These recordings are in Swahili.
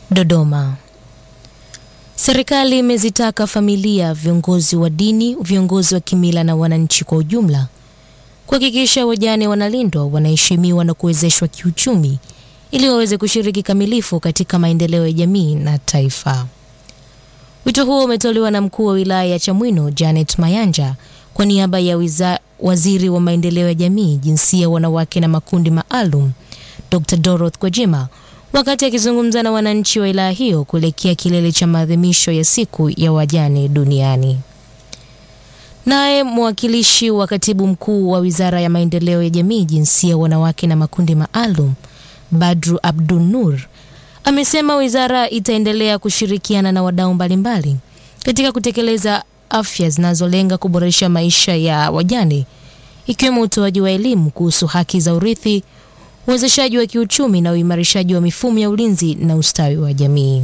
Dodoma. Serikali imezitaka familia, viongozi wa dini, viongozi wa kimila na wananchi kwa ujumla kuhakikisha wajane wanalindwa, wanaheshimiwa na kuwezeshwa kiuchumi ili waweze kushiriki kamilifu katika maendeleo ya jamii na taifa. Wito huo umetolewa na mkuu wa wilaya ya Chamwino Janet Mayanja kwa niaba ya wiza, waziri wa maendeleo ya jamii, jinsia, wanawake na makundi maalum Dr. Doroth Gwajima wakati akizungumza na wananchi wa wilaya hiyo kuelekea kilele cha maadhimisho ya siku ya wajane duniani. Naye mwakilishi wa katibu mkuu wa wizara ya maendeleo ya jamii, jinsia, wanawake na makundi maalum Badru Abdul Nur amesema wizara itaendelea kushirikiana na wadau mbalimbali katika kutekeleza afya zinazolenga kuboresha maisha ya wajane ikiwemo utoaji wa elimu kuhusu haki za urithi, uwezeshaji wa kiuchumi na uimarishaji wa mifumo ya ulinzi na ustawi wa jamii.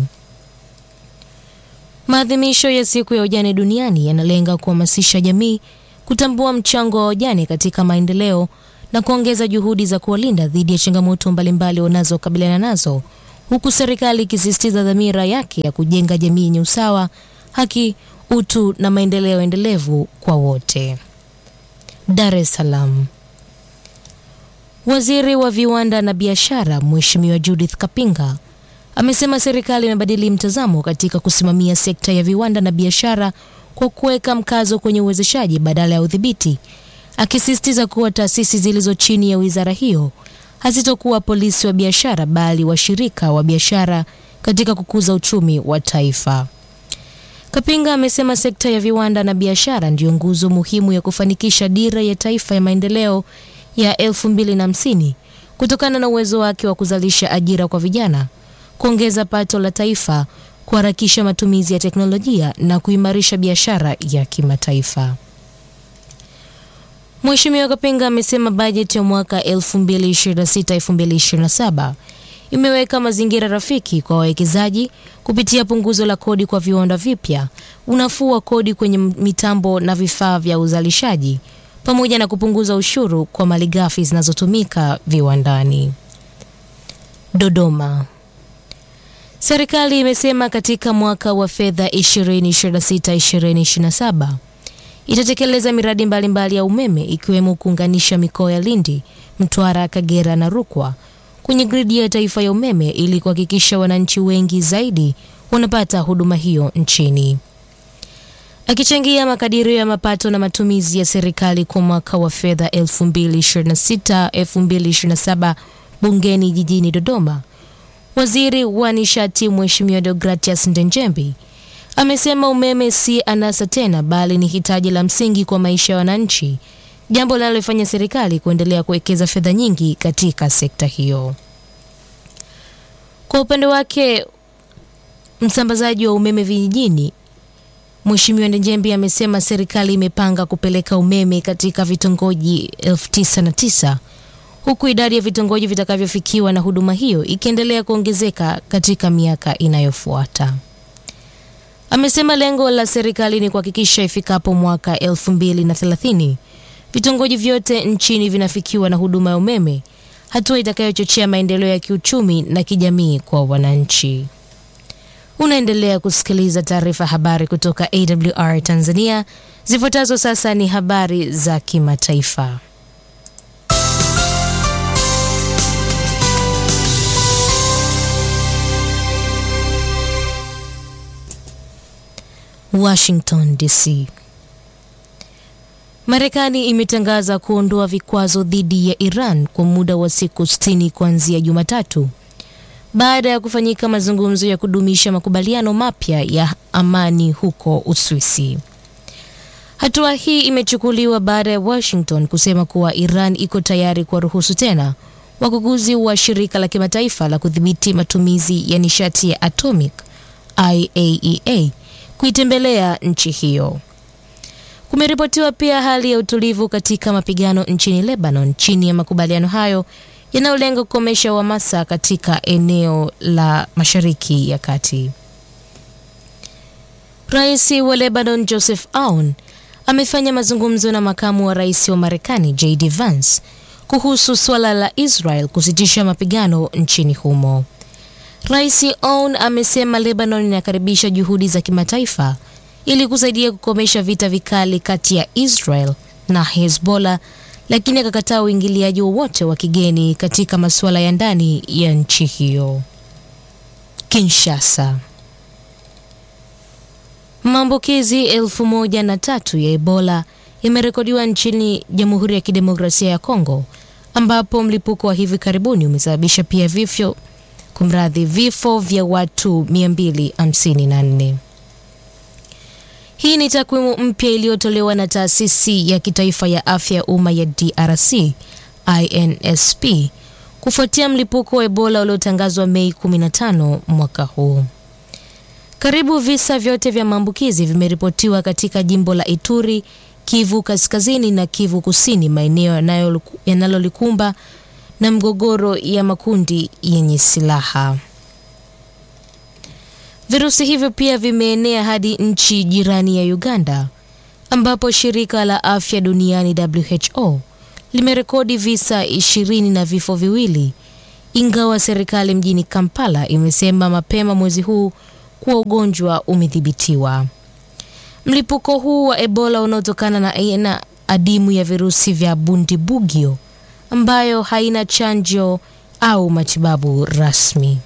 Maadhimisho ya siku ya wajane duniani yanalenga kuhamasisha jamii kutambua mchango wa wajane katika maendeleo na kuongeza juhudi za kuwalinda dhidi ya changamoto mbalimbali wanazokabiliana nazo, huku serikali ikisisitiza dhamira yake ya kujenga jamii yenye usawa, haki, utu na maendeleo endelevu kwa wote. Dar es Salaam. Waziri wa viwanda na biashara Mheshimiwa Judith Kapinga amesema serikali imebadili mtazamo katika kusimamia sekta ya viwanda na biashara kwa kuweka mkazo kwenye uwezeshaji badala ya udhibiti, akisisitiza kuwa taasisi zilizo chini ya wizara hiyo hazitokuwa polisi wa biashara bali washirika wa biashara katika kukuza uchumi wa taifa. Kapinga amesema sekta ya viwanda na biashara ndiyo nguzo muhimu ya kufanikisha dira ya taifa ya maendeleo ya 2050 kutokana na uwezo wake wa kuzalisha ajira kwa vijana, kuongeza pato la taifa, kuharakisha matumizi ya teknolojia na kuimarisha biashara ya kimataifa. Mheshimiwa Kapinga amesema bajeti ya mwaka 2026-2027 imeweka mazingira rafiki kwa wawekezaji kupitia punguzo la kodi kwa viwanda vipya, unafuu wa kodi kwenye mitambo na vifaa vya uzalishaji pamoja na kupunguza ushuru kwa malighafi zinazotumika viwandani. Dodoma. Serikali imesema katika mwaka wa fedha 2026-2027 itatekeleza miradi mbalimbali mbali ya umeme ikiwemo kuunganisha mikoa ya Lindi, Mtwara, Kagera na Rukwa kwenye gridi ya taifa ya umeme ili kuhakikisha wananchi wengi zaidi wanapata huduma hiyo nchini. Akichangia makadirio ya mapato na matumizi ya serikali kwa mwaka wa fedha 2026-2027 bungeni jijini Dodoma, waziri wa nishati Mheshimiwa Deogratias Ndenjembi amesema umeme si anasa tena, bali ni hitaji la msingi kwa maisha ya wananchi, jambo linalofanya serikali kuendelea kuwekeza fedha nyingi katika sekta hiyo. Kwa upande wake, msambazaji wa umeme vijijini Mheshimiwa Ndejembi amesema serikali imepanga kupeleka umeme katika vitongoji elfu tisa na tisa huku idadi ya vitongoji vitakavyofikiwa na huduma hiyo ikiendelea kuongezeka katika miaka inayofuata. Amesema lengo la serikali ni kuhakikisha ifikapo mwaka elfu mbili na thelathini vitongoji vyote nchini vinafikiwa na huduma ya umeme, hatua itakayochochea maendeleo ya kiuchumi na kijamii kwa wananchi. Unaendelea kusikiliza taarifa habari kutoka AWR Tanzania. Zifuatazo sasa ni habari za kimataifa. Washington DC. Marekani imetangaza kuondoa vikwazo dhidi ya Iran kwa muda wa siku 60 kuanzia Jumatatu baada ya kufanyika mazungumzo ya kudumisha makubaliano mapya ya amani huko Uswisi. Hatua hii imechukuliwa baada ya Washington kusema kuwa Iran iko tayari kuwaruhusu tena wakuguzi wa shirika la kimataifa la kudhibiti matumizi ya nishati ya atomic IAEA kuitembelea nchi hiyo. Kumeripotiwa pia hali ya utulivu katika mapigano nchini Lebanon chini ya makubaliano hayo yanayolenga kukomesha uhamasa katika eneo la Mashariki ya Kati. Rais wa Lebanon Joseph Aoun amefanya mazungumzo na makamu wa rais wa Marekani JD Vance kuhusu suala la Israel kusitisha mapigano nchini humo. Rais Aoun amesema Lebanon inakaribisha juhudi za kimataifa ili kusaidia kukomesha vita vikali kati ya Israel na Hezbollah, lakini akakataa uingiliaji wowote wa kigeni katika masuala ya ndani ya nchi hiyo. Kinshasa. Maambukizi elfu moja na tatu ya Ebola yamerekodiwa nchini Jamhuri ya Kidemokrasia ya Kongo ambapo mlipuko wa hivi karibuni umesababisha pia vifo kumradhi vifo vya watu 254. Hii ni takwimu mpya iliyotolewa na taasisi ya kitaifa ya afya ya umma ya DRC INSP kufuatia mlipuko wa Ebola uliotangazwa Mei 15 mwaka huu. Karibu visa vyote vya maambukizi vimeripotiwa katika jimbo la Ituri, Kivu Kaskazini na Kivu Kusini, maeneo yanalolikumba na mgogoro ya makundi yenye silaha. Virusi hivyo pia vimeenea hadi nchi jirani ya Uganda ambapo shirika la afya duniani WHO limerekodi visa ishirini na vifo viwili, ingawa serikali mjini Kampala imesema mapema mwezi huu kuwa ugonjwa umedhibitiwa. Mlipuko huu wa Ebola unaotokana na aina adimu ya virusi vya Bundibugyo ambayo haina chanjo au matibabu rasmi.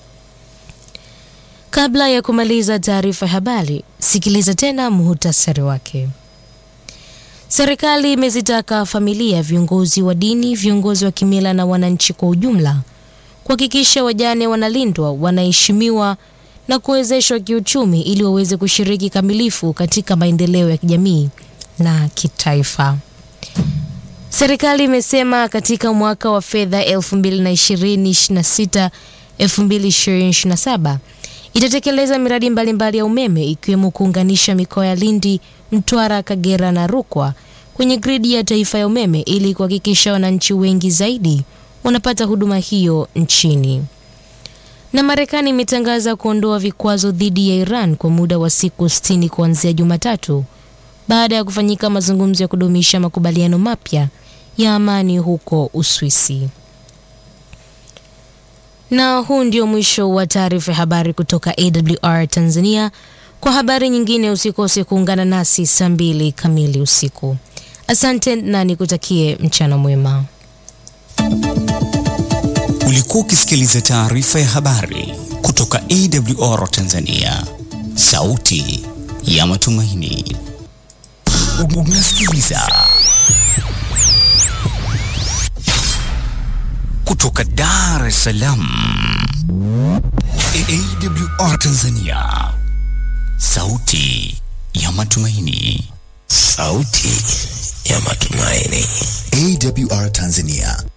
Kabla ya kumaliza taarifa ya habari, sikiliza tena muhutasari wake. Serikali imezitaka familia, viongozi wa dini, viongozi wa kimila na wananchi kwa ujumla kuhakikisha wajane wanalindwa, wanaheshimiwa na kuwezeshwa kiuchumi ili waweze kushiriki kamilifu katika maendeleo ya kijamii na kitaifa. Serikali imesema katika mwaka wa fedha 2026 2027 itatekeleza miradi mbalimbali mbali ya umeme ikiwemo kuunganisha mikoa ya Lindi, Mtwara, Kagera na Rukwa kwenye gridi ya taifa ya umeme ili kuhakikisha wananchi wengi zaidi wanapata huduma hiyo nchini. Na Marekani imetangaza kuondoa vikwazo dhidi ya Iran kwa muda wa siku 60 kuanzia Jumatatu baada ya kufanyika mazungumzo ya kudumisha makubaliano mapya ya amani huko Uswisi. Na huu ndio mwisho wa taarifa ya habari kutoka AWR Tanzania. Kwa habari nyingine usikose kuungana nasi saa mbili kamili usiku. Asante na nikutakie mchana mwema. Ulikuwa ukisikiliza taarifa ya habari kutoka AWR Tanzania, sauti ya matumaini. Unasikiliza kutoka Dar es Salaam, AWR Tanzania, sauti ya matumaini, sauti ya matumaini, AWR Tanzania